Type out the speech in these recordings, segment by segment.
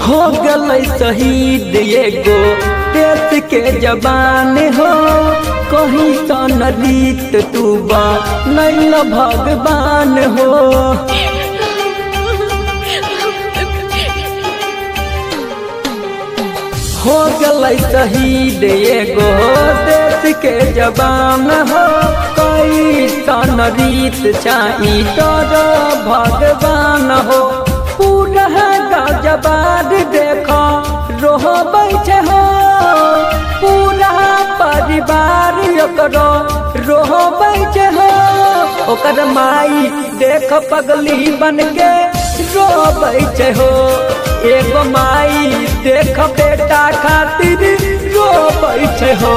हो गलै शहीद एगो देश के जवान हो कहीं सन रीत तू बा नैल भगवान हो हो गलै शहीद एगो देश के जवान हो कई सन रीत चाही तर भगवान हो पूरा गजबाद देखो रोह बैठे हो पूरा परिवार ओकरो रोह बैठे हो ओकर माई देख पगली बन के रो बैठे हो एगो माई देख बेटा खातिर रो बैठे हो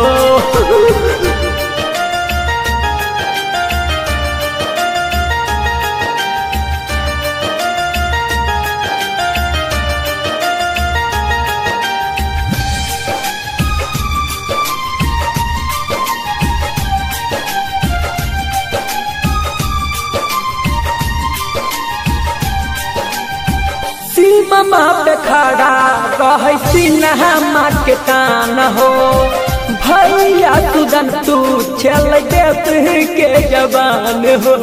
सीमा पे खड़ा रह सिन्हा माँ के तान हो भैया तुदन तू चल देत के जवान हो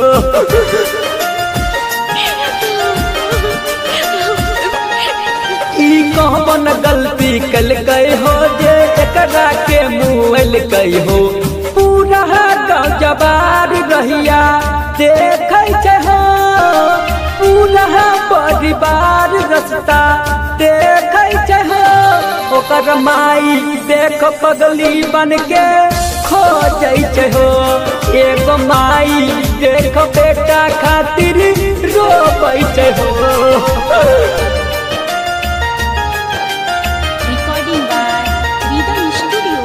ई कौन गलती कल गए हो जे एकरा के मुँह कई हो पूरा गाँव जबार रहिया देखे छे हो पूरा परिवार रस्ता देखे छे हो ओकर माई देख पगली बन के खो जाइ हो एगो माई देख बेटा खातिर रो बैठे हो Recording by Rhythm Studio,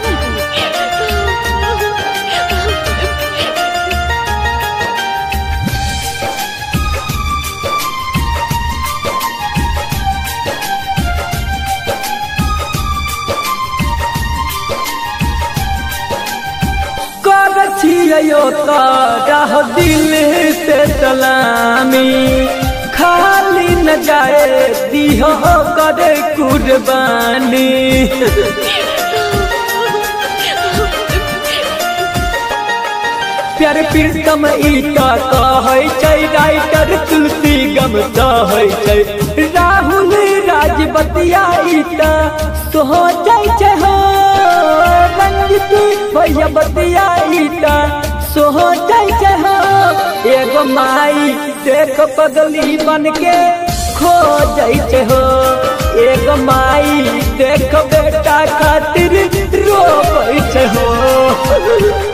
कर छियो तारा दिल से सलामी खाली न जाए दिहो करे कुर्बानी प्यार प्रीतम ईटा कहै छै राइटर तुलसी गम सहै छै राहुल राजबतिया ईटा सोहो जाइ छै हो रंजित भैया बतिया ईटा सोहो जाइ छै हो एगो माई देख पगली बन के खो जाइ छै हो एगो माई देख बेटा खातिर रो छै हो